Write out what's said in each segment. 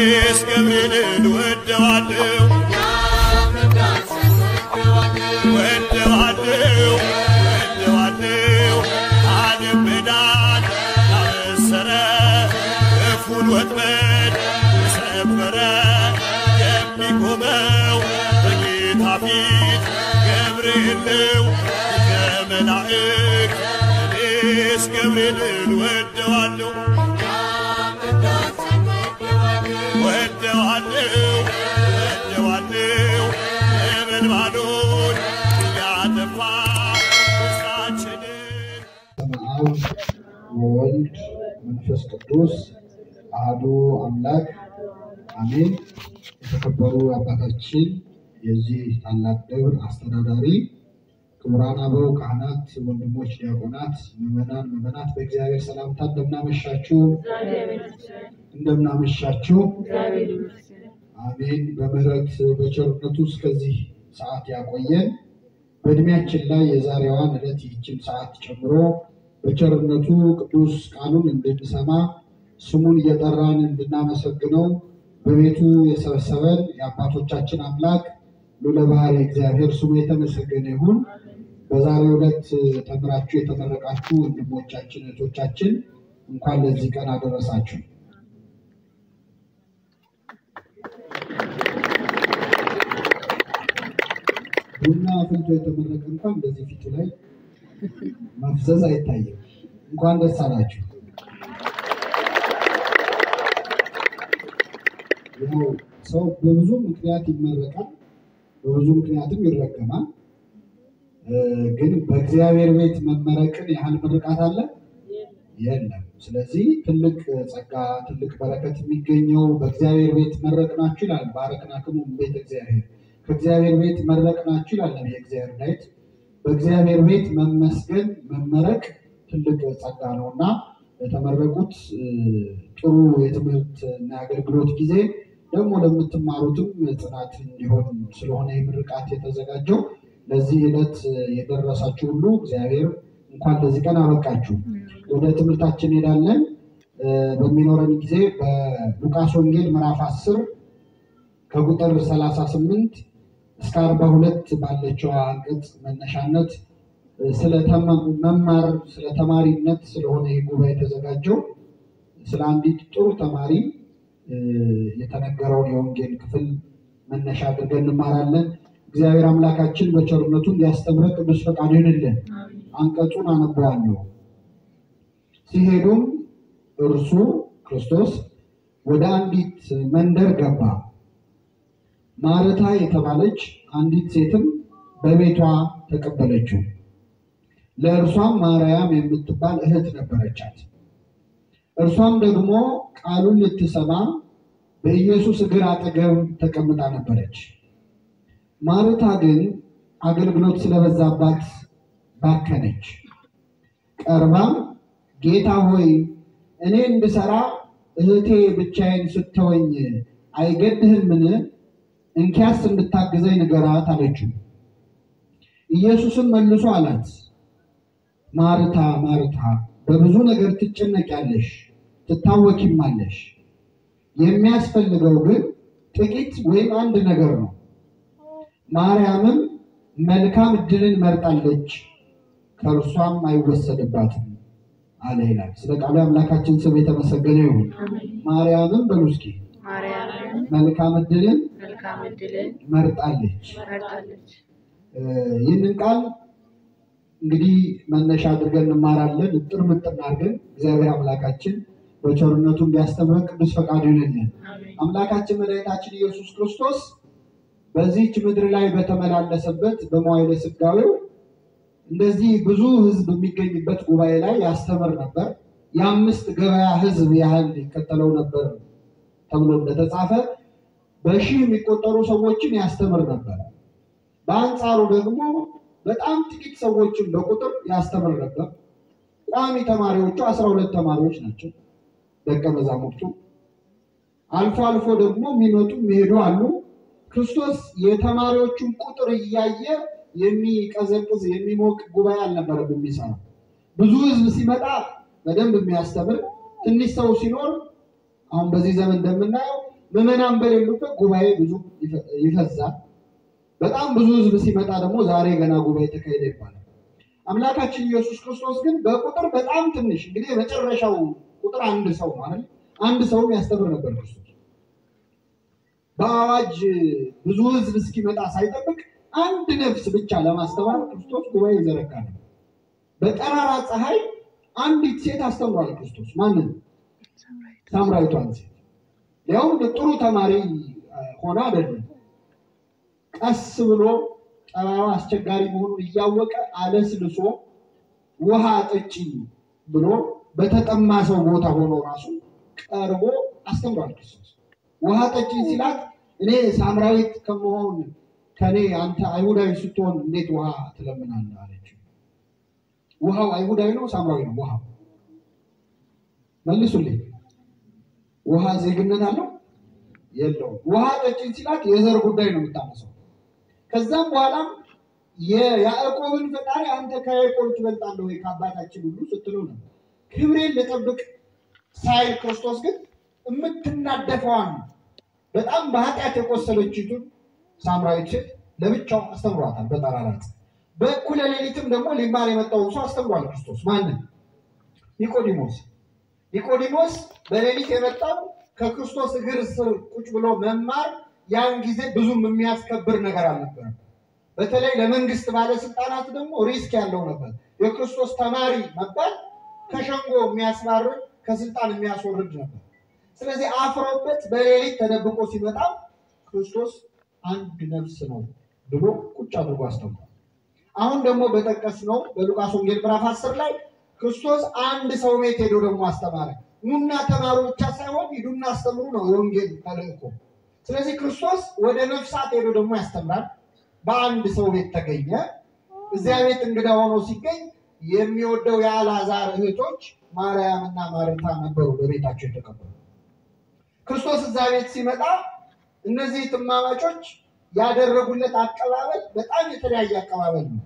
እኔስ ገብርኤልን ወደዋለሁ ወደዋለሁ ወደዋለሁ ዓለም በዳን ያበሰረ ክፉን ወጥመድ የሰበረ የሚቆመው በጌታ ፊት ገብርኤል ነው ከመላእክት እኔስ ገብርኤልን ወደዋለሁ ወደዋለሁ ወደዋለሁ ነበልባሉን እያጠፋ ውስጣችንን በስመ አብ ወወልድ መንፈስ ቅዱስ አሐዱ አምላክ አሜን። የተከበሩ አባታችን የዚህ ታላቅ ደብር አስተዳዳሪ፣ ክቡራን አበው ካህናት፣ ወንድሞች ዲያቆናት፣ ምዕመናን፣ ምዕመናት በእግዚአብሔር ሰላምታ እንደምናመሻችሁ እንደምናመሻችሁ አሜን። በምህረት በቸርነቱ እስከዚህ ሰዓት ያቆየን በእድሜያችን ላይ የዛሬዋን ዕለት ይህችን ሰዓት ጨምሮ በቸርነቱ ቅዱስ ቃሉን እንድንሰማ ስሙን እየጠራን እንድናመሰግነው በቤቱ የሰበሰበን የአባቶቻችን አምላክ ሉለ ባሕርይ እግዚአብሔር ስሙ የተመሰገነ ይሁን። በዛሬው ዕለት ተምራችሁ የተመረቃችሁ ወንድሞቻችን እህቶቻችን እንኳን ለዚህ ቀን አደረሳችሁ። ቡና አፍልቶ የተመረቀ እንኳን እንደዚህ ፊቱ ላይ መፍዘዝ አይታይም። እንኳን ደስ አላችሁ። ያው ሰው በብዙ ምክንያት ይመረቃል፣ በብዙ ምክንያትም ይረገማል። እ ግን በእግዚአብሔር ቤት መመረቅን ያህል ምርቃት አለ የለም። ስለዚህ ትልቅ ጸጋ፣ ትልቅ በረከት የሚገኘው በእግዚአብሔር ቤት መረቅናችሁ ይላል። ባረክናክሙ ቤተ እግዚአብሔር ከእግዚአብሔር ቤት መረቅናችሁ ይላል የእግዚአብሔር ዳዊት። በእግዚአብሔር ቤት መመስገን መመረቅ ትልቅ ጸጋ ነው እና ለተመረቁት እ ጥሩ የትምህርት እና የአገልግሎት ጊዜ ደግሞ ለምትማሩትም ጽናት እንዲሆን ስለሆነ የምርቃት የተዘጋጀው ለዚህ ዕለት የደረሳችሁ ሁሉ እግዚአብሔር እንኳን ለዚህ ቀን አበቃችሁ። ወደ ትምህርታችን እንሄዳለን። እ በሚኖረን ጊዜ በሉቃስ ወንጌል ምዕራፍ 10 ከቁጥር 38 እስከ 42 ባለችው አንቀጽ መነሻነት እ ስለ ተማ- መማር ስለ ተማሪነት ስለሆነ ይህ ጉባኤ የተዘጋጀው ስለ አንዲት ጥሩ ተማሪ እ የተነገረውን የወንጌል ክፍል መነሻ አድርገን እንማራለን። እግዚአብሔር አምላካችን በቸርነቱ እንዲያስተምረን ቅዱስ ፈቃዱ ይሁንልን። አንቀጹን አነበዋለሁ። ሲሄዱም እርሱ ክርስቶስ ወደ አንዲት መንደር ገባ። ማርታ የተባለች አንዲት ሴትም በቤቷ ተቀበለችው። ለእርሷም ማርያም የምትባል እህት ነበረቻት። እርሷም ደግሞ ቃሉን ልትሰማ በኢየሱስ እግር አጠገብ ተቀምጣ ነበረች። ማርታ ግን አገልግሎት ስለበዛባት ባከነች። ቀርባም ጌታ ሆይ እኔ እንድሰራ እህቴ ብቻዬን ስተወኝ አይገድህምን? እንኪያስ እንድታግዘኝ ንገራት አለችው። ኢየሱስም መልሶ አላት፣ ማርታ ማርታ በብዙ ነገር ትጨነቂያለሽ፣ ትታወኪማለሽ። የሚያስፈልገው ግን ጥቂት ወይም አንድ ነገር ነው። ማርያምም መልካም ዕድልን መርጣለች፣ ከእርሷም አይወሰድባትም አለ ይላል። ስለ ቃሉ አምላካችን ስም የተመሰገነ ይሁን። ማርያምም በሉ እስኪ ማርያምን መልካም ዕድልን መልካም ዕድልን መርጣለች። መርጣለች። እ ይህንን ቃል እንግዲህ መነሻ አድርገን እንማራለን። እጥር ምጥን አድርገን እግዚአብሔር አምላካችን በቸርነቱ እንዲያስተምረን ቅዱስ ፈቃዱ ይሁንልን። አሜን። አምላካችን መድኃኒታችን ኢየሱስ ክርስቶስ በዚህች ምድር ላይ በተመላለሰበት በመዋዕለ ሥጋዌው እንደዚህ ብዙ ሕዝብ የሚገኝበት ጉባኤ ላይ ያስተምር ነበር። የአምስት ገበያ ሕዝብ ያህል ይከተለው ነበር ተብሎ እንደተጻፈ በሺህ የሚቆጠሩ ሰዎችን ያስተምር ነበር። በአንጻሩ ደግሞ በጣም ጥቂት ሰዎችን በቁጥር ያስተምር ነበር። ቋሚ ተማሪዎቹ አስራ ሁለት ተማሪዎች ናቸው ደቀ መዛሙርቱ። አልፎ አልፎ ደግሞ የሚመጡ የሚሄዱ አሉ። ክርስቶስ የተማሪዎቹን ቁጥር እያየ የሚቀዘቅዝ የሚሞቅ ጉባኤ አልነበረም የሚሰራው። ብዙ ህዝብ ሲመጣ በደንብ የሚያስተምር፣ ትንሽ ሰው ሲኖር አሁን በዚህ ዘመን እንደምናየው ምዕመናን በሌሉበት ጉባኤ ብዙ ይፈ- ይፈዛል። በጣም ብዙ ሕዝብ ሲመጣ ደግሞ ዛሬ ገና ጉባኤ ተካሄደ ይባላል። አምላካችን ኢየሱስ ክርስቶስ ግን በቁጥር በጣም ትንሽ እንግዲህ የመጨረሻው ቁጥር አንድ ሰው ነው አይደል? አንድ ሰውም ያስተምር ነበር ክርስቶስ። በአዋጅ ብዙ ሕዝብ እስኪመጣ ሳይጠብቅ አንድ ነፍስ ብቻ ለማስተማር ክርስቶስ ጉባኤ ይዘረጋ ነበር። በጠራራ ፀሐይ አንዲት ሴት አስተምሯል ክርስቶስ። ማንን? ሳምራዊቷን ሴት ያውም ጥሩ ተማሪ አ፣ ሆና አይደለም። ቀስ ብሎ ጠባዩ አስቸጋሪ መሆኑን እያወቀ አለስልሶ ውሃ ጠጪኝ ብሎ በተጠማ ሰው ቦታ ሆኖ ራሱ ቀርቦ አስተምሯል ክርስቶስ። ውሃ ጠጪኝ ሲላት እኔ ሳምራዊት ከመሆን ከኔ አንተ አይሁዳዊ ስትሆን እንዴት ውሃ ትለምናለህ አለችው። ውሃው አይሁዳዊ ነው ሳምራዊ ነው? ውሃው መልሱልኝ። ውሃ ዜግነት አለው የለውም? ውሃ ጠጪኝ ሲላት የዘር ጉዳይ ነው የምታነሳው። ከዛም በኋላም የያዕቆብን ፈጣሪ አንተ ከያዕቆብ ትበልጣለህ ወይ ከአባታችን ሁሉ ስትለው ነው። ክብሬን ልጠብቅ ሳይል ክርስቶስ ግን የምትናደፈዋን በጣም በኃጢአት የቆሰለችቱን ሳምራዊት ሴት ለብቻው አስተምሯታል በጠራራ ፀሐይ። በእኩለ ሌሊትም ደግሞ ሊማር የመጣውን ሰው አስተምሯል ክርስቶስ። ማንን? ኒቆዲሞስ። ኒቆዲሞስ በሌሊት የመጣው ከክርስቶስ እግር ስር ቁጭ ብሎ መማር ያን ጊዜ ብዙም የሚያስከብር ነገር አልነበረም። በተለይ ለመንግስት ባለስልጣናት ደግሞ ሪስክ ያለው ነበር። የክርስቶስ ተማሪ መባል ከሸንጎ የሚያስባርር ከስልጣን የሚያስወርድ ነበር። ስለዚህ አፍሮበት በሌሊት ተደብቆ ሲመጣ ክርስቶስ አንድ ነፍስ ነው ብሎ ቁጭ አድርጎ አስተምሯል። አሁን ደግሞ በጠቀስነው በሉቃስ ወንጌል ምዕራፍ አስር ላይ ክርስቶስ አንድ ሰው ቤት ሄዶ ደግሞ አስተማረ። ኑና ተማሩ ብቻ ሳይሆን ሂዱና አስተምሩ ነው የወንጌል ተልእኮ። ስለዚህ ክርስቶስ ወደ ነፍሳት ሄዶ ደግሞ ያስተምራል። በአንድ ሰው ቤት ተገኘ። እዚያ ቤት እንግዳ ሆኖ ሲገኝ የሚወደው የአልዓዛር እህቶች ማርያም እና ማርታ ነበሩ በቤታቸው የተቀበሉ። ክርስቶስ እዛ ቤት ሲመጣ እነዚህ ትማማቾች ያደረጉለት አቀባበል በጣም የተለያየ አቀባበል ነው።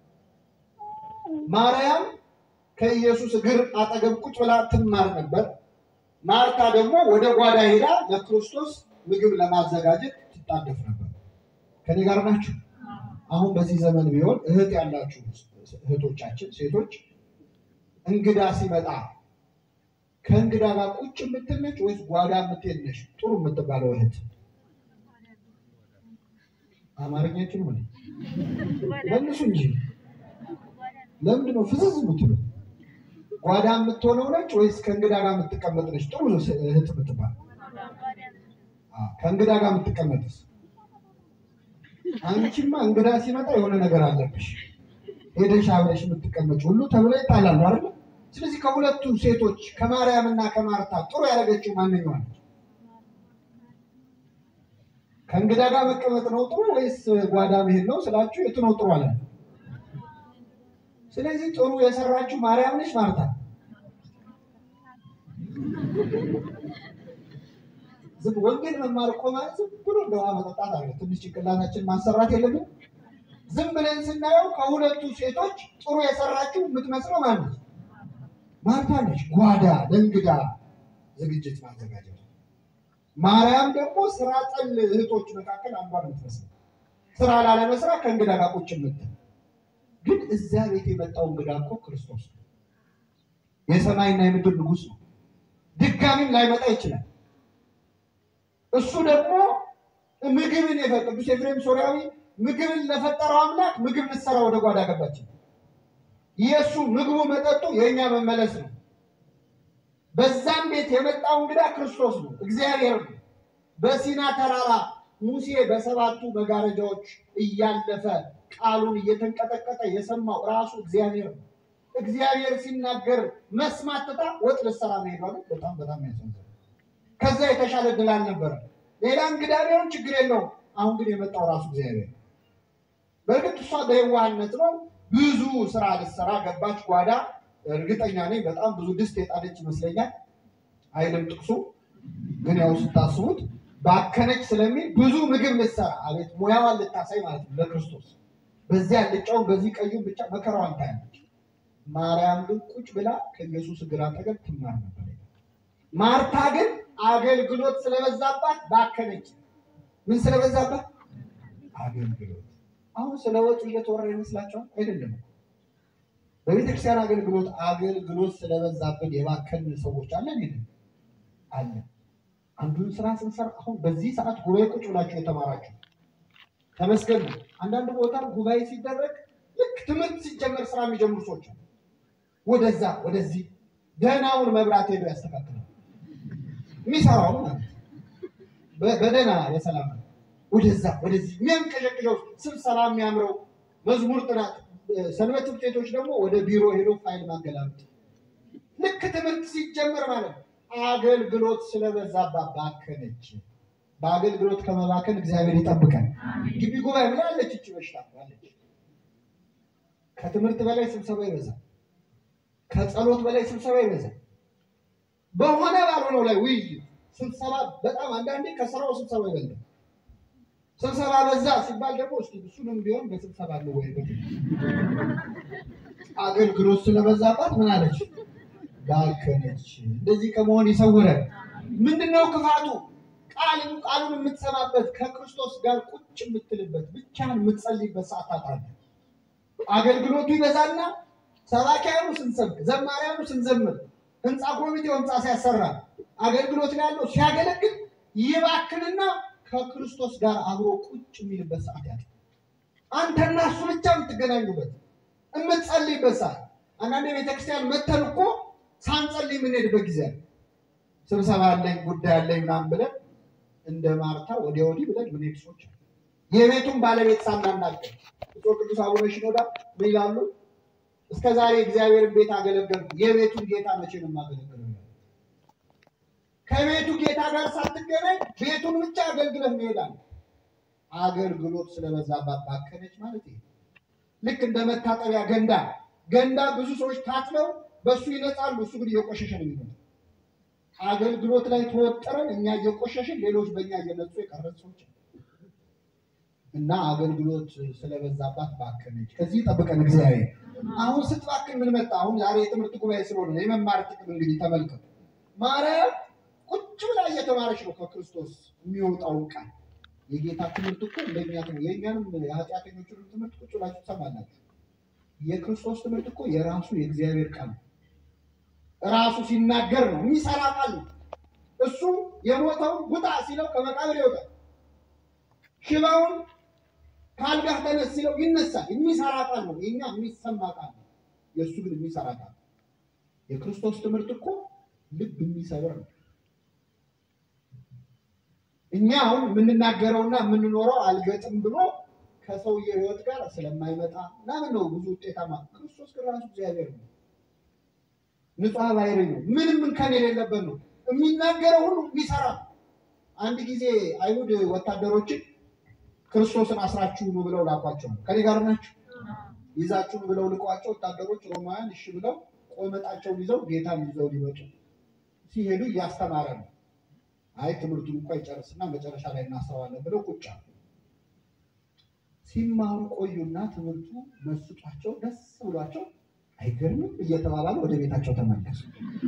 ማርያም ከኢየሱስ እግር አጠገብ ቁጭ ብላ ትማር ነበር። ማርታ ደግሞ ወደ ጓዳ ሄዳ ለክርስቶስ ምግብ ለማዘጋጀት ትጣደፍ ነበር። ከኔ ጋር ናችሁ? አሁን በዚህ ዘመን ቢሆን እህት ያላችሁ እህቶቻችን ሴቶች እንግዳ ሲመጣ ከእንግዳ ጋር ቁጭ የምትል ነች ወይስ ጓዳ የምትሄድ ነች? ጥሩ የምትባለው እህት አማርኛችን ሆነ መልሱ እንጂ ለምንድን ነው ፍዝዝ የምትሉ? ጓዳ የምትሆነው ነች ወይስ ከእንግዳ ጋር የምትቀመጥ ነች? ጥሩ እህት የምትባል አዎ፣ ከእንግዳ ጋር የምትቀመጥስ? አንቺማ እንግዳ ሲመጣ የሆነ ነገር አለብሽ ሄደሽ አብረሽ የምትቀመጭ ሁሉ ተብሎ ይጣላሉ አይደል? ስለዚህ ከሁለቱ ሴቶች ከማርያም እና ከማርታ ጥሩ ያደረገችው ማንኛዋ ነች? ከእንግዳ ጋር መቀመጥ ነው ጥሩ ወይስ ጓዳ መሄድ ነው ስላችሁ የቱ ነው ጥሩ አለ? ስለዚህ ጥሩ የሰራችው ማርያም ነች ማርታ? ዝም ወንጌል መማር እኮ ማለት ዝም ብሎ እንደ ውሃ መጠጣት አለ። ትንሽ ጭንቅላታችን ማሰራት የለብን። ዝም ብለን ስናየው ከሁለቱ ሴቶች ጥሩ የሰራችው የምትመስለው ማለት ነች ማርታ ነች። ጓዳ ለእንግዳ ዝግጅት ማዘጋጀት። ማርያም ደግሞ ስራ ጠል እህቶች መካከል አንዷ ነው የምትመስለው። ስራ ላለመስራት ከእንግዳ ጋር ቁጭ የምትል ግን እዚያ ቤት የመጣው እንግዳ እኮ ክርስቶስ ነው። የሰማይና የምድር ንጉሥ ነው። ድጋሚም ላይመጣ ይችላል። እሱ ደግሞ ምግብን የፈ ቅዱስ ኤፍሬም ሶርያዊ ምግብን ለፈጠረው አምላክ ምግብ ልትሰራ ወደ ጓዳ ገባች። የእሱ ምግቡ መጠጡ የእኛ መመለስ ነው። በዛም ቤት የመጣው እንግዳ ክርስቶስ ነው፣ እግዚአብሔር ነው። በሲና ተራራ ሙሴ በሰባቱ መጋረጃዎች እያለፈ ቃሉን እየተንቀጠቀጠ የሰማው ራሱ እግዚአብሔር ነው። እግዚአብሔር ሲናገር መስማት ትታ ወጥ ልትሰራ መሄዷ ግን በጣም በጣም ያሳዝናል። ከዛ የተሻለ ድል አልነበረ። ሌላ እንግዳ ቢሆን ችግር የለውም። አሁን ግን የመጣው ራሱ እግዚአብሔር ነው። በእርግጥ እሷ በየዋህነት ነው ብዙ ስራ ልትሰራ ገባች ጓዳ። እርግጠኛ ነኝ በጣም ብዙ ድስት የጣለች ይመስለኛል። አይልም ጥቅሱ፣ ግን ያው ስታስቡት ባከነች ስለሚል ብዙ ምግብ ልትሰራ አቤት ሙያዋን ልታሳይ ማለት ነው ለክርስቶስ። በዚህ አልጫውን በዚህ ቀዩን ብቻ መከራዋን ታያለች። ማርያም ግን ቁጭ ብላ ከኢየሱስ እግር አጠገብ ትማር ነበር። ማርታ ግን አገልግሎት ስለበዛባት ባከነች። ምን ስለበዛባት? አገልግሎት። አሁን ስለ ወጪ እየተወራ ይመስላችኋል? አይደለም። በቤተክርስቲያን አገልግሎት አገልግሎት ስለበዛብን የባከን ሰዎች አለን የለም? አለን። አንዱን ስራ ስንሰራ አሁን በዚህ ሰዓት ጉባኤ ቁጭ ብላችሁ የተማራችሁ ተመስገን ነው። አንዳንድ ቦታ ጉባኤ ሲደረግ ልክ ትምህርት ሲጀመር ስራ የሚጀምሩ ሰዎች አሉ። ወደዛ ወደዚህ ደህናውን መብራት ሄዶ ያስተካክላል። የሚሰራው ማለት ነው። በ- በደህና በሰላም ነው። ወደዛ ወደዚህ የሚያንቀዠቅዠው ስብሰባ የሚያምረው መዝሙር ጥናት፣ እ፣ ሰንበት ትምህርት ቤቶች ደግሞ ወደ ቢሮ ሄዶ ፋይል ማገላበጥ ልክ ትምህርት ሲጀመር ማለት ነው። አገልግሎት ስለበዛባት ባከነች። በአገልግሎት ከመባከን እግዚአብሔር ይጠብቀን። ግቢ ጉባኤ ምን አለች? እች በሽታ አለች። ከትምህርት በላይ ስብሰባ ይበዛል። ከጸሎት በላይ ስብሰባ ይበዛል። በሆነ ባልሆነው ላይ ውይይት፣ ስብሰባ በጣም አንዳንዴ ከስራው ስብሰባ ይበዛል። ስብሰባ በዛ ሲባል ደግሞ እስኪ እሱንም ቢሆን በስብሰባ ነው ወይ አገልግሎት ስለበዛባት ምን አለች? ባከነች። እንደዚህ ከመሆን ይሰውረን። ምንድነው ክፋቱ? ቃልን ቃሉን የምትሰማበት ከክርስቶስ ጋር ቁጭ የምትልበት ብቻህን የምትጸልይበት ሰዓት ታጣለህ። አገልግሎቱ ይበዛና ሰባኪያኑ ስንሰብክ፣ ዘማሪያኑ ስንዘምር፣ ህንፃ ኮሚቴው ህንፃ ሲያሰራ፣ አገልግሎት ላይ ያለው ሲያገለግል ይባክንና ከክርስቶስ ጋር አብሮ ቁጭ የሚልበት ሰዓት ያለ አንተና እሱ ብቻ የምትገናኙበት የምትጸልይበት ሰዓት። አንዳንድ ቤተክርስቲያን መተን እኮ ሳንጸልይ የምንሄድበት ጊዜ አለ። ስብሰባ አለኝ ጉዳይ አለኝ ምናምን ብለን እንደ ማርታ ወዲያ ወዲህ ብለን ምንሄድ ሰዎች አሉ። የቤቱን ባለቤት ሳናናገር ብፁዕ ቅዱስ አቡነ ሽኖዳ ምን ይላሉ? እስከ ዛሬ እግዚአብሔርን ቤት አገለገልኩ፣ የቤቱን ጌታ መቼ ነው የማገለግለው? ይላሉ። ከቤቱ ጌታ ጋር ሳትገናኝ ቤቱን ብቻ አገልግለህ መሄዳል። አገልግሎት ስለበዛባት ባከነች ማለት ይሄ ልክ እንደ መታጠቢያ ገንዳ ገንዳ ብዙ ሰዎች ታጥበው በእሱ ይነጻሉ፣ እሱ ግን እየቆሸሸ ነው የሚሆነው። አገልግሎት ላይ ተወጥረን እኛ እየቆሸሽን ሌሎች በእኛ እየነጹ የቀረን ሰዎች አሉ። እና አገልግሎት ስለበዛባት ባከነች። ከዚህ ጠብቀን እግዚአብሔር። አሁን ስትባክን ምን መጣ? አሁን ዛሬ የትምህርት ጉባኤ ስለሆነ የመማር ጥቅም እንግዲህ ተመልከቱ። ማርያም ቁጭ ብላ እየተማረች ነው ከክርስቶስ የሚወጣውን ቃል። የጌታ ትምህርት እኮ እንደኛ ትምህርት የእኛንም የኃጢአተኞቹንም ትምህርት ቁጭ ብላችሁ ትሰማላችሁ። የክርስቶስ ትምህርት እኮ የራሱ የእግዚአብሔር ቃል ነው። ራሱ ሲናገር ነው የሚሰራ ቃል ነው። እሱ የሞተውን ውጣ ሲለው ከመቃብር ይወጣል። ሽባውን ከአልጋህ ተነስ ሲለው ይነሳል። የሚሰራ ቃል ነው። የኛ የሚሰማ ቃል ነው። የእሱ ግን የሚሰራ ቃል ነው። የክርስቶስ ትምህርት እኮ ልብ የሚሰብር ነው። እኛ አሁን የምንናገረውና የምንኖረው አልገጥም ብሎ ከሰውየ ሕይወት ጋር ስለማይመጣ ምናምን ነው ብዙ ውጤታማ። ክርስቶስ ግን ራሱ እግዚአብሔር ነው። ንጹሐ ባህሪ ነው። ምንም እንከን የሌለበት ነው። የሚናገረው ሁሉ የሚሰራ ነው። አንድ ጊዜ አይሁድ ወታደሮችን ክርስቶስን አስራችሁ ኑ ብለው ላኳቸው። ከኔ ጋር ናቸው ይዛችሁ ኑ ብለው ልቋቸው ወታደሮች ሮማውያን እሺ ብለው ቆመጣቸውን ይዘው ጌታን ይዘው ሊመጡ ሲሄዱ እያስተማረ ነው። አይ ትምህርቱን እንኳ ይጨርስና መጨረሻ ላይ እናስረዋለን ብለው ቁጭ አሉ። ሲማሩ ቆዩና ትምህርቱ መስጧቸው ደስ ብሏቸው አይገርምም እየተባባሉ ወደ ቤታቸው ተመለሱ።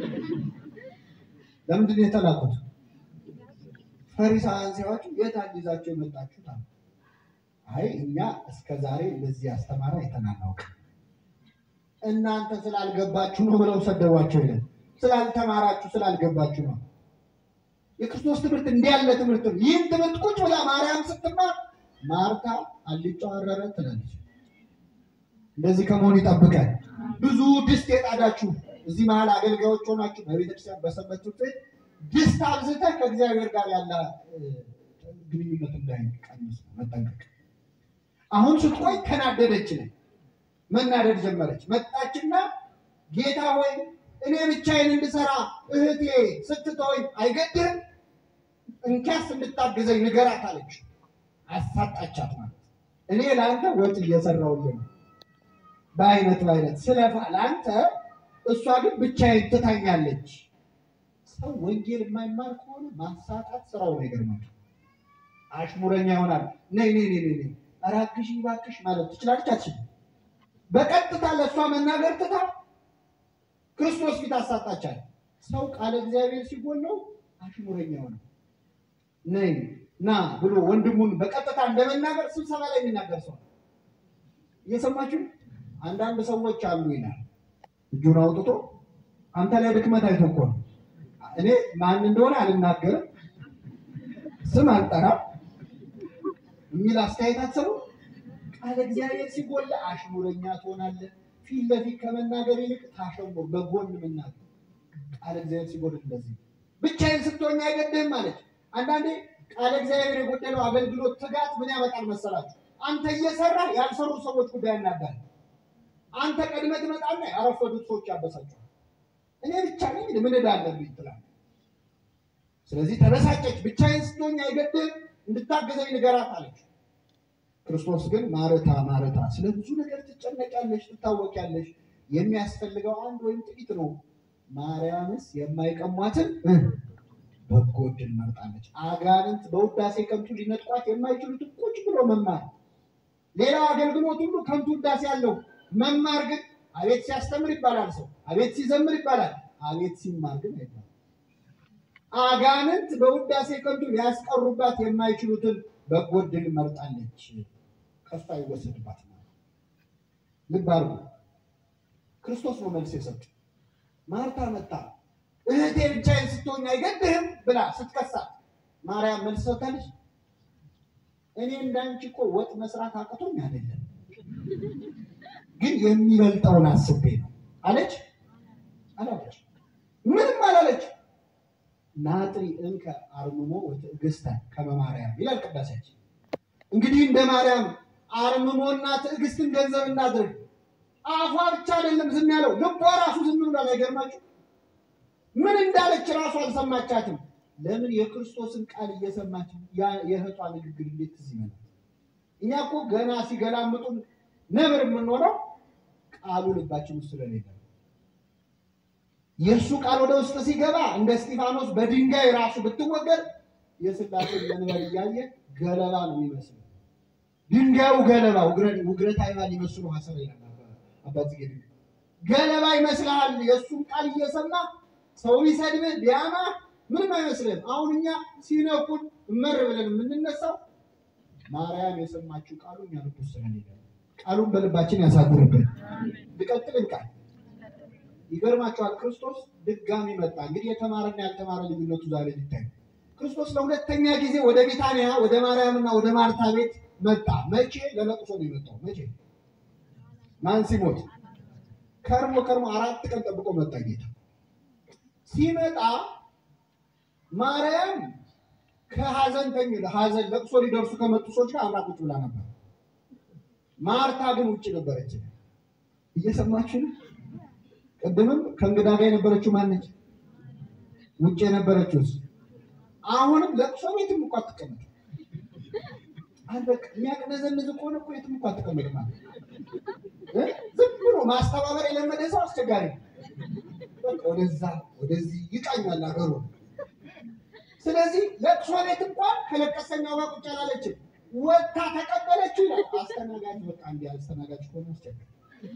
ለምንድን ነው የተላኩት? ፈሪሳውያን ሲያዋችሁ የት ይዛቸው የመጣችሁት አሉ። አይ እኛ እስከ ዛሬ እንደዚህ ያስተማረ አይተናናውቅ እናንተ ስላልገባችሁ ነው ብለው ሰደቧቸው። ይለን ስላልተማራችሁ ስላልገባችሁ ነው። የክርስቶስ ትምህርት እንዲህ ያለ ትምህርት ነው። ይህን ትምህርት ቁጭ ብላ ማርያም ስትማር ማርታ አልጫው አረረ ትላለች። እንደዚህ ከመሆን ይጠብቀን። ብዙ ድስት የጣዳችሁ እዚህ መሀል አገልጋዮች ሆናችሁ በቤተክርስቲያን በሰንበት ትምህርት ቤት ድስት አብዝተህ ከእግዚአብሔር ጋር ያለ እ፣ ግንኙነት እንዳይቀንስ ነው መጠንቀቅ። አሁን ስትቆይ ተናደደች ነው መናደድ ጀመረች። መጣችና ጌታ ሆይ እኔ ብቻዬን እንድሰራ እህቴ ስትተወኝ አይገድህም? እንኪያስ እንድታግዘኝ ንገራት አለች። አሳጣቻት ማለት እኔ ለአንተ ወጥ እየሰራሁልህ ነው በአይነት በአይነት ስለፋ ለአንተ፣ እሷ ግን ብቻዬን ትታኛለች። ሰው ወንጌል የማይማር ከሆነ ማሳጣት ስራው ነው። ይገርማል። አሽሙረኛ ይሆናል። ነይ ነይ ነይ ነይ እባክሽ እባክሽ ማለት ትችላለች። አትችልም። በቀጥታ ለእሷ መናገር ትታ ክርስቶስ ፊት አሳጣቻል። ሰው ቃለ እግዚአብሔር ሲጎለው አሽሙረኛ ሆነ ነይ ና ብሎ ወንድሙን በቀጥታ እንደመናገር ስብሰባ ላይ የሚናገር ሰው ነው። እየሰማችሁ አንዳንድ ሰዎች አሉ ይላል እጁን አውጥቶ አንተ ላይ ድክመት አይቶ እኮ ነው። እኔ ማን እንደሆነ አልናገርም፣ ስም አልጠራም የሚል አስተያየት አትሰሙ። ቃለ እግዚአብሔር ሲጎላ አሽሙረኛ ትሆናለህ። ፊት ለፊት ከመናገር ይልቅ ታሸሞ በጎን መናገር ቃለ እግዚአብሔር ሲጎል እንደዚህ ብቻዬን ስትሆኝ አይገድህም ማለት አንዳንዴ ቃለ እግዚአብሔር የጎደለው አገልግሎት ትጋት ምን ያመጣል መሰላችሁ? አንተ እየሰራ ያልሰሩ ሰዎች ጉዳይ ያናዳል። አንተ ቀድመህ ትመጣና ያረፈዱት ሰዎች ያበሳቸዋል። እኔ ብቻ ነኝ ምን ዕዳ አለብኝ ትላለህ። ስለዚህ ተበሳጨች። ብቻዬን ስትሆኝ አይገድህም እንድታገዘኝ ንገራት አለች። ክርስቶስ ግን ማረታ ማረታ፣ ስለ ብዙ ነገር ትጨነቂያለሽ፣ ትታወቂያለሽ። የሚያስፈልገው አንድ ወይም ጥቂት ነው። ማርያምስ የማይቀሟትን በጎ ዕድል መርጣለች። አጋንንት በውዳሴ ከንቱ ሊነጥቋት የማይችሉትን ቁጭ ብሎ መማር። ሌላው አገልግሎት ሁሉ ከንቱ ውዳሴ አለው። መማር ግን አቤት ሲያስተምር ይባላል ሰው፣ አቤት ሲዘምር ይባላል፣ አቤት ሲማር ግን አይባልም። አጋንንት በውዳሴ ከንቱ ሊያስቀሩባት የማይችሉትን በጎ ዕድል መርጣለች። ከሷ ይወሰድባት ነው። ልብ አድርጉ። ክርስቶስ ነው መልስ የሰጡ። ማርታ መጣ እህቴ ብቻዬን ስትሆኝ አይገድህም ብላ ስትከሳት ማርያም መልስ ሰጥታለች። እኔ እንዳንቺ እኮ ወጥ መስራት አቅቶኝ አይደለም፣ ግን የሚበልጠውን አስቤ ነው አለች። አላለች፣ ምንም አላለች። ናጥሪ እንከ አርምሞ ወትዕግስተ ከመ ማርያም ይላል ቅዳሴያችን። እንግዲህ እንደ ማርያም አርምሞና ትዕግስትን ገንዘብ እናድርግ። አፏ ብቻ አይደለም ዝም ያለው፣ ልቧ ራሱ ዝም ብሏል። አይገርማችሁ? ምን እንዳለች ራሱ አልሰማቻትም። ለምን? የክርስቶስን ቃል እየሰማች ያ የእህቷ ንግግር እንዴት ትዝ ይመጣል? እኛ እኮ ገና ሲገላምጡን ነብር የምንሆነው ቃሉ ልባችን ውስጥ ስለሌለ ነው። የእሱ ቃል ወደ ውስጥ ሲገባ እንደ እስጢፋኖስ በድንጋይ ራሱ ብትወገድ የስላሴን መንበር እያየ ገለባ ነው የሚመስለው። ድንጋዩ ገለባ ውግረት አይባል ይመስሉ ሀሰብ ይላል አባት ገለባ ይመስልሃል። የእሱን ቃል እየሰማ ሰው ቢሰድብህ ቢያማ ምንም አይመስልም። አሁን እኛ ሲነኩን እመር ብለን የምንነሳው ማርያም የሰማችው ቃሉ እኛ ልብ ውስጥ ስለሌለ ቃሉን በልባችን ያሳድርብን። ልቀጥል ቃል ይገርማቸዋል። ክርስቶስ ድጋሚ መጣ። እንግዲህ የተማረና ያልተማረ ልዩነቱ ዛሬ ሊታይ ክርስቶስ ለሁለተኛ ጊዜ ወደ ቢታንያ ወደ ማርያምና ወደ ማርታ ቤት መጣ። መቼ? ለለቅሶ ነው የመጣው። መቼ? ማን ሲሞት? ከርሞ ከርሞ አራት ቀን ጠብቆ መጣ ጌታ። ሲመጣ ማርያም ከሀዘንተኝ ሀዘን ለቅሶ ሊደርሱ ከመጡ ሰዎች ጋር አብራ ቁጭ ብላ ነበር። ማርታ ግን ውጭ ነበረች። እየሰማችሁ ነው? ቅድምም ከእንግዳ ጋር የነበረችው ማነች? ውጭ የነበረችውስ? አሁንም ለቅሶ ቤትም እኮ አትቀመጥ። በቃ የሚያቅነዘንዝ ከሆነ እኮ የትም እኮ አትቀመጥ ማለት ዝም ብሎ ማስተባበር የለመደ ሰው አስቸጋሪ ነው። በቃ ወደዛ ወደዚህ ይቃኛል አገሩ። ስለዚህ ለቅሶ ቤት እንኳን ከለቀሰኛው ጋር ቁጭ አላለችም። ወታ ተቀበለችው ይላል አስተናጋጅ። በቃ እንዲህ አስተናጋጅ ከሆነ አስቸጋሪ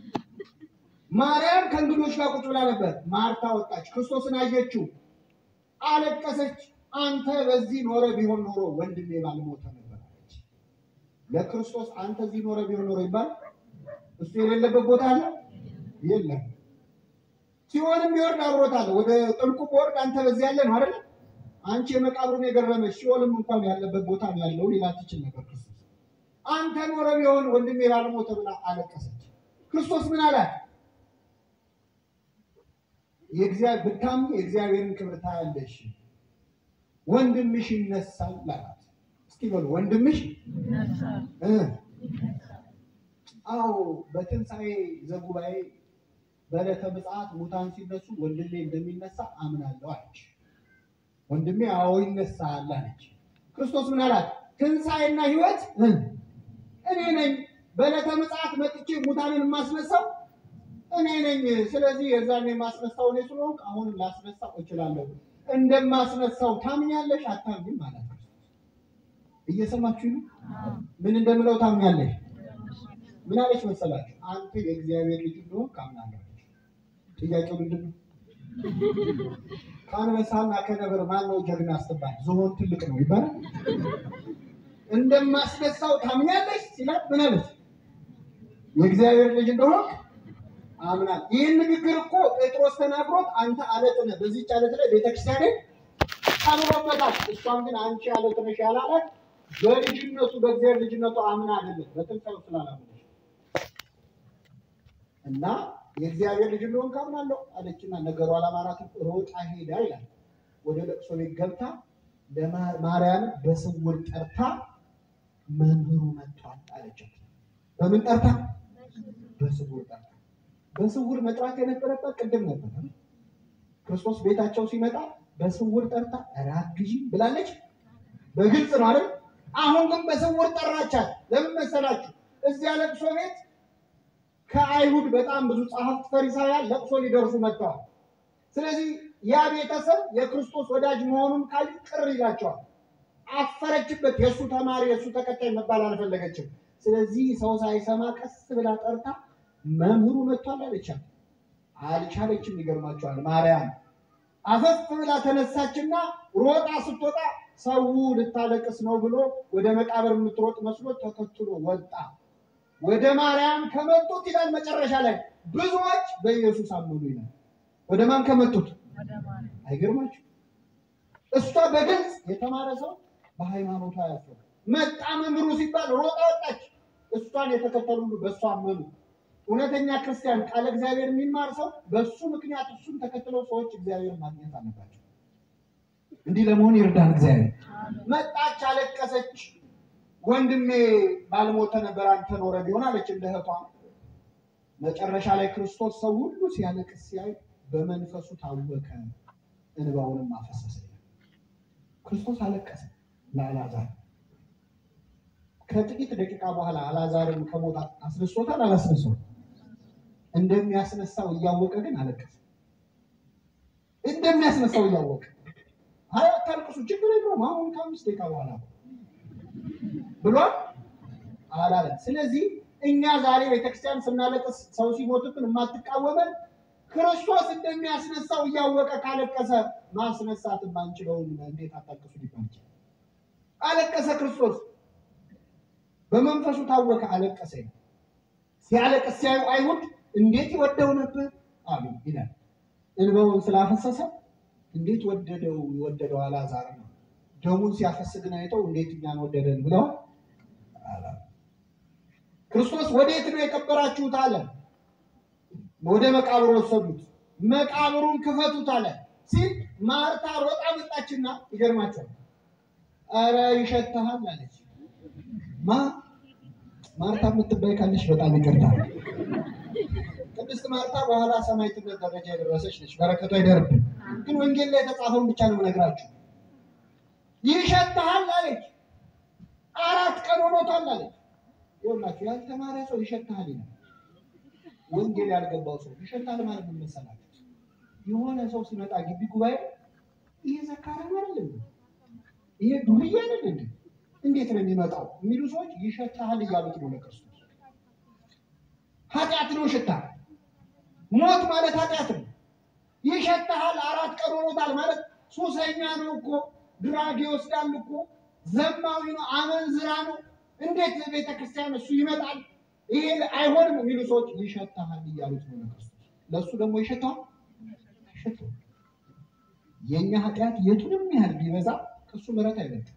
ማርያም ከእንግዶች ጋር ቁጭ ብላ ነበር። ማርታ ወጣች፣ ክርስቶስን አየችው፣ አለቀሰች። አንተ በዚህ ኖረ ቢሆን ኖሮ ወንድሜ ባልሞተ ነበር አለች። ለክርስቶስ አንተ እዚህ ኖረ ቢሆን ኖሮ ይባል እሱ የሌለበት ቦታ አለ የለም። ሲሆንም ቢወርድ አብሮታል። ወደ ጥልቁ ቦርድ አንተ በዚህ ያለ ነው አይደለ? አንቺ የመቃብሩን የገረመች ሲኦልም እንኳን ያለበት ቦታ ነው ያለው ሌላ ትችል ነበር። ክርስቶስ አንተ ኖረ ቢሆን ወንድሜ ባልሞተ ብላ አለቀሰች። ክርስቶስ ምን አላት? የእግዚአብሔር ብታምኚ የእግዚአብሔርን ክብር ታያለሽ፣ ወንድምሽ ይነሳል አላት። እስኪ በሉ ወንድምሽ እ አዎ በትንሣኤ ዘጉባኤ በዕለተ ምጽአት ሙታን ሲነሱ ወንድሜ እንደሚነሳ አምናለሁ አለች። ወንድሜ አዎ ይነሳል አለች። ክርስቶስ ምን አላት? ትንሣኤና ሕይወት እኔ ነኝ። በዕለተ ምጽአት መጥቼ ሙታንን የማስነሳው እኔ ነኝ። ስለዚህ የዛን የማስነሳው እኔ ስለሆንኩ አሁንም ላስነሳው እችላለሁ። እንደማስነሳው ታምኛለሽ አታምኝም? ማለት ነው። እየሰማችሁ ነው? ምን እንደምለው ታምኛለሽ? ምን አለች መሰላችሁ? አንተ የእግዚአብሔር ልጅ እንደሆንክ አምናለሁ። ጥያቄው ምንድን ነው? ከአንበሳና ከነብር ማን ነው ጀግና ስትባል ዝሆን ትልቅ ነው ይባላል። እንደማስነሳው ታምኛለች ሲላት ምን አለች? የእግዚአብሔር ልጅ እንደሆነ አምናል። ይህን ንግግር እኮ ጴጥሮስ ተናግሮት አንተ አለት ነህ፣ በዚህች አለት ላይ ቤተክርስቲያንን አምሮበታል። እሷም ግን አንቺ አለት ነሽ ያላላት በልጅነቱ በእግዚአብሔር ልጅነቱ አምና አይደለም በትንሣኤው ስላላመነች እና የእግዚአብሔር ልጅ እንደሆን ካምናለሁ አለችና ነገሩ አላማራትም። ሮጣ ሄዳ ይላል ወደ ለቅሶ ቤት ገብታ ለማርያም በስውር ጠርታ መምህሩ መጥቷል አለቻት። በምን ጠርታ? በስውር ጠርታ። በስውር መጥራት የነበረበት ቅድም ነበር። ክርስቶስ ቤታቸው ሲመጣ በስውር ጠርታ ራት ግዢ ብላለች። በግልጽ ነው አይደል? አሁን ግን በስውር ጠራቻት። ለምን መሰላችሁ? እዚያ ለቅሶ ቤት ከአይሁድ በጣም ብዙ ጸሐፍት ፈሪሳውያን ለቅሶ ሊደርሱ መጥተዋል። ስለዚህ ያ ቤተሰብ የክርስቶስ ወዳጅ መሆኑን ካዩ ቅር ይላቸዋል። አፈረችበት። የእሱ ተማሪ የእሱ ተከታይ መባል አልፈለገችም። ስለዚህ ሰው ሳይሰማ ቀስ ብላ ጠርታ መምህሩ መጥቷል አለቻት። አልቻለችም። ይገርማቸዋል። ማርያም አፈፍ ብላ ተነሳችና ሮጣ ስትወጣ ሰው ልታለቅስ ነው ብሎ ወደ መቃብር የምትሮጥ መስሎ ተከትሎ ወጣ። ወደ ማርያም ከመጡት ይላል መጨረሻ ላይ ብዙዎች በኢየሱስ አመኑ ይላል። ወደ ማን ከመጡት? አይገርማችሁ? እሷ በግልጽ የተማረ ሰው በሃይማኖቷ ያፈሩ መጣ መምህሩ ሲባል ሮጣ ወጣች። እሷን የተከተሉ ሁሉ በእሷ አመኑ። እውነተኛ ክርስቲያን ቃለ እግዚአብሔር የሚማር ሰው በእሱ ምክንያት እሱን ተከትለው ሰዎች እግዚአብሔር ማግኘት አለባቸው። እንዲህ ለመሆን ይርዳን እግዚአብሔር። መጣች፣ አለቀሰች። ወንድሜ ባልሞተ ነበር አንተ ኖረ ቢሆን አለች እንደ እህቷ። መጨረሻ ላይ ክርስቶስ ሰው ሁሉ ሲያለቅስ ሲያይ በመንፈሱ ታወከ፣ እንባውንም አፈሰሰ። ክርስቶስ አለቀሰ ለአልዓዛር። ከጥቂት ደቂቃ በኋላ አልዓዛርን ከሞት አስነሶታል። አላስነሶት እንደሚያስነሳው እያወቀ ግን አለቀሰ። እንደሚያስነሳው እያወቀ አይ አታልቅሱ፣ ችግር የለውም አሁን ከአምስት ደቂቃ በኋላ ብሏል አላለም። ስለዚህ እኛ ዛሬ ቤተክርስቲያን ስናለቅስ ሰው ሲሞትብን የማትቃወመን ክርስቶስ እንደሚያስነሳው እያወቀ ካለቀሰ ማስነሳት የማንችለውን እንዴት አታልቅሱ ሊባል ይችላል? አለቀሰ ክርስቶስ በመንፈሱ ታወከ፣ አለቀሰ። ሲያለቅስ ሲያዩ አይሁድ እንዴት ይወደው ነበር አሉ ይላል። እንባውን ስላፈሰሰ እንዴት ወደደው የወደደው አልዓዛር ነው። ደሙን ሲያፈስ ግን አይተው እንዴት እኛን ወደደን ብለዋል። ክርስቶስ ወዴት ነው የቀበራችሁት አለ። ወደ መቃብር ወሰዱት። መቃብሩን ክፈቱት አለ ሲል ማርታ ሮጣ መጣችና ይገርማቸዋል። አረ ይሸትሃል አለች። ማ ማርታ የምትባይ ካለች በጣም ይቅርታል። ቅድስት ማርታ በኋላ ሰማዕትነት ደረጃ የደረሰች ነች። በረከቷ ይደርብን። ግን ወንጌል ላይ የተጻፈውን ብቻ ነው የምነግራችሁ። ይሸትሃል አለች። አራት ቀን ሆኖታል አለች። ይኸውላችሁ ያልተማረ ሰው ይሸትሃል ይላል። ወንጌል ያልገባው ሰው ይሸታል ማለት ምን መሰላችሁ? የሆነ ሰው ሲመጣ ግቢ ጉባኤ ይሄ ዘካራም አይደለም ይሄ ዱርዬ አይደለም እንዴት ነው የሚመጣው የሚሉ ሰዎች ይሸታል እያሉት ነው ለክርስቶስ። ኃጢአት ነው ሽታ። ሞት ማለት ኃጢአት ነው። ይሸታል አራት ቀን ሆኖታል ማለት ሱሰኛ ነው እኮ ድራግ ይወስዳል እኮ ዘማዊ ነው፣ አመንዝራ ነው። እንዴት ቤተ ክርስቲያን እሱ ይመጣል? ይሄ አይሆንም የሚሉ ሰዎች ይሸታል እያሉት ነው ለክርስቶስ። ለእሱ ደግሞ ይሸታል አይሸታም። የእኛ ኃጢአት የቱንም ያህል ቢበዛ ከእሱ ምሕረት አይበልጥም።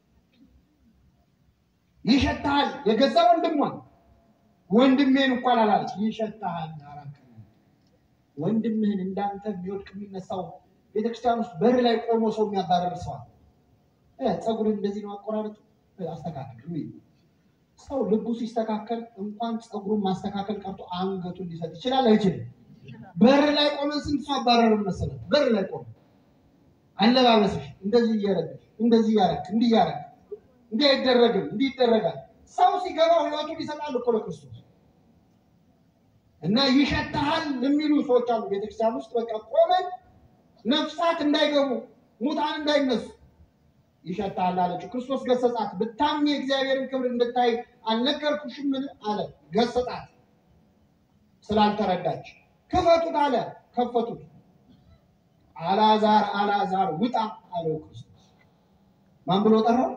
ይሸታል የገዛ ወንድሟን ወንድሜን እንኳን አላለች። ይሸታል አራት ቀን ወንድምህን እንዳንተ የሚወድቅ የሚነሳው ቤተክርስቲያን ውስጥ በር ላይ ቆሞ ሰው የሚያባረር ሰዋል ፀጉርን እንደዚህ ነው አቆራረጡ አስተካከል የሚል ሰው ልቡ ሲስተካከል እንኳን ፀጉሩን ማስተካከል ቀርቶ አንገቱን ሊሰጥ ይችላል አይችልም? በር ላይ ቆመን ስንት ሰው አባረርን መሰለህ? በር ላይ ቆመን አለባበስሽ እንደዚህ እያረግሽ እንደዚህ እያረግ እንዲህ እያረግ እንዲህ አይደረግም እንዲህ ይደረጋል። ሰው ሲገባው ህይወቱን ይሰጣል እኮ ለክርስቶስ እና ይሸትሃል የሚሉ ሰዎች አሉ ቤተክርስቲያን ውስጥ በቃ ቆመን ነፍሳት እንዳይገቡ ሙታን እንዳይነሱ ይሸታል አለችው። ክርስቶስ ገሰጻት። ብታምኚ የእግዚአብሔርን ክብር እንድታይ አልነገርኩሽምን አለ። ገሰጻት ስላልተረዳች። ክፈቱት አለ። ከፈቱት። አላዛር አላዛር ውጣ አለው ክርስቶስ። ማን ብሎ ጠራው?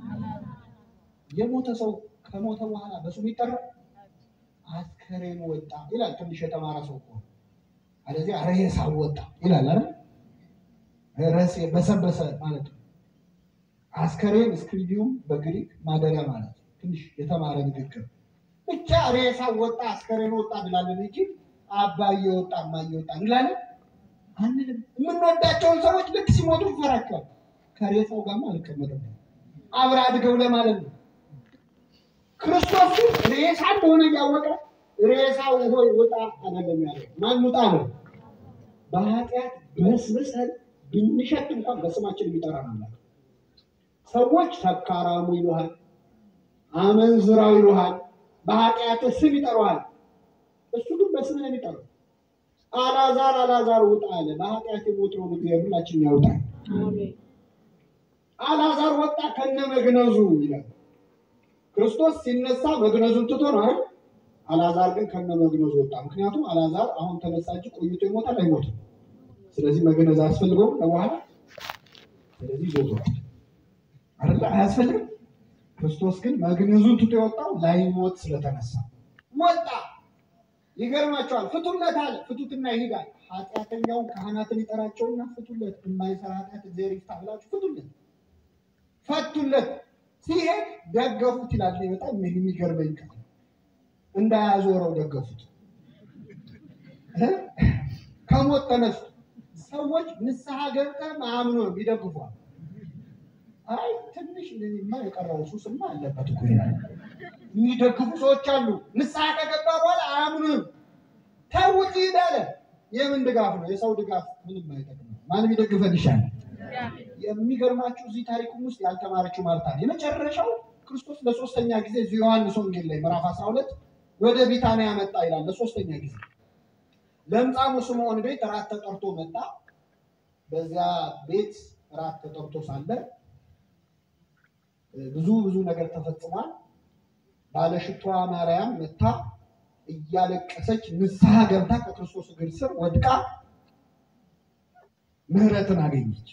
የሞተ ሰው ከሞተ በኋላ በስሙ ይጠራል? አስከሬኑ ወጣ ይላል። ትንሽ የተማረ ሰው እኮ አለዚያ ሬሳው ወጣ ይላል አይደል? ረሴ በሰበሰ ማለት ነው። አስከሬን እስክሪዲዩም በግሪክ ማደሪያ ማለት ነው። ትንሽ የተማረ ንግግር ብቻ ሬሳው ወጣ አስከሬኑ ወጣ እንላለን እንጂ አባዬ ወጣ እማዬ ወጣ እንላለን አንልም። የምንወዳቸውን ሰዎች ልክ ሲሞቱ እንፈራቸዋል። ከሬሳው ጋርማ አልቀመጥም አብረ አድገው ለማለት ነው። ክርስቶስ ግን ሬሳ እንደሆነ እያወቀ ሬሳው ሆይ ውጣ አይደለም ያለው። ማን ውጣ ነው? በኃጢአት በስብሰን ብንሸት እንኳን በስማችን የሚጠራ ነው። ሰዎች ሰካራሙ ይሉሃል፣ አመንዝራው ይሉሃል፣ በኃጢአት ስም ይጠሩሃል። እሱ ግን በስም ነው የሚጠራው። አላዛር አላዛር ውጣ አለ። በኃጢአት የሞትነው እግዚአብሔር ሁላችን ያውጣል። አላዛር ወጣ ከነ መግነዙ ይላል። ክርስቶስ ሲነሳ መግነዙን ትቶ ነው አይደል? አላዛር ግን ከነ መግነዙ ወጣ። ምክንያቱም አላዛር አሁን ተነሳ እንጂ ቆይቶ ይሞታል አይሞትም። ስለዚህ መግነዝ አያስፈልገውም ለበኋላ። ስለዚህ ይዞታል አይደለ? አያስፈልግም። ክርስቶስ ግን መግነዙን ትቶ የወጣው ላይሞት ስለተነሳ ወጣ። ይገርማቸዋል። ፍቱለት አለ። ፍቱትና ይሄዳል። ኃጢአተኛውን ካህናትን ይጠራቸውና ፍቱለት፣ የማይሰራ ኃጢአት እግዚአብሔር ይፍታ ብላችሁ ፍቱለት። ፈቱለት። ሲሄድ ደገፉት ይላል። በጣም የሚገርመኝ ቃል እንዳያዞረው ደገፉት። ከሞት ተነሱ። ሰዎች ንስሐ ገብተህ አምኖ ይደግፏል። አይ ትንሽ ማ የቀረው ሱስማ አለበት እኮ ይላል። የሚደግፉ ሰዎች አሉ። ንስሐ ከገባ በኋላ አያምኑም። ተውት ይሄዳለ። የምን ድጋፍ ነው? የሰው ድጋፍ ምንም አይጠቅምም። ማንም ይደግፈን ይሻላል። የሚገርማችሁ እዚህ ታሪኩም ውስጥ ያልተማረችው ማርታ የመጨረሻው ክርስቶስ ለሶስተኛ ጊዜ እዚህ ዮሐንስ ወንጌል ላይ ምዕራፍ 12 ወደ ቢታንያ መጣ ይላል። ለሶስተኛ ጊዜ ለምጻሙ ስምዖን ቤት እራት ተጠርቶ መጣ። በዚያ ቤት እራት ተጠርቶ ሳለ ብዙ ብዙ ነገር ተፈጽሟል። ባለሽቷ ማርያም መታ እያለቀሰች ንስሐ ገብታ ከክርስቶስ እግር ስር ወድቃ ምሕረትን አገኘች።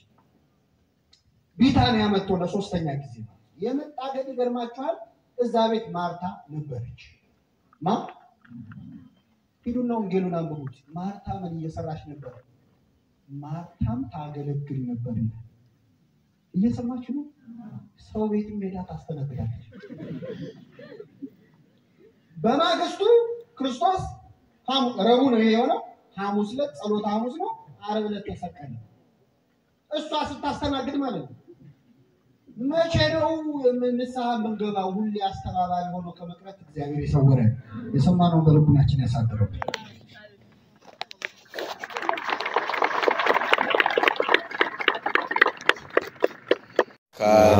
ቢታንያ መጥቶ ለሶስተኛ ጊዜ ነው የመጣ። ግን ይገርማችኋል፣ እዛ ቤት ማርታ ነበረች። ማ ሂዱና ወንጌሉን አንብቡት። ማርታ ምን እየሰራች ነበር? ማርታም ታገለግል ነበር ይላል። እየሰማችሁ ነው? ሰው ቤትም ሄዳ ታስተናግዳለች። በማግስቱ ክርስቶስ ረቡዕ ነው የሆነው። ሐሙስ ዕለት ጸሎተ ሐሙስ ነው። ዓርብ ዕለት ተሰቀለ። እሷ ስታስተናግድ ማለት ነው። መቼ ነው ንስሐ የምንገባው? ሁሌ አስተባባሪ ሆኖ ከመቅረት እግዚአብሔር የሰወረን የሰማነውን በልቡናችን ያሳድረው። ከ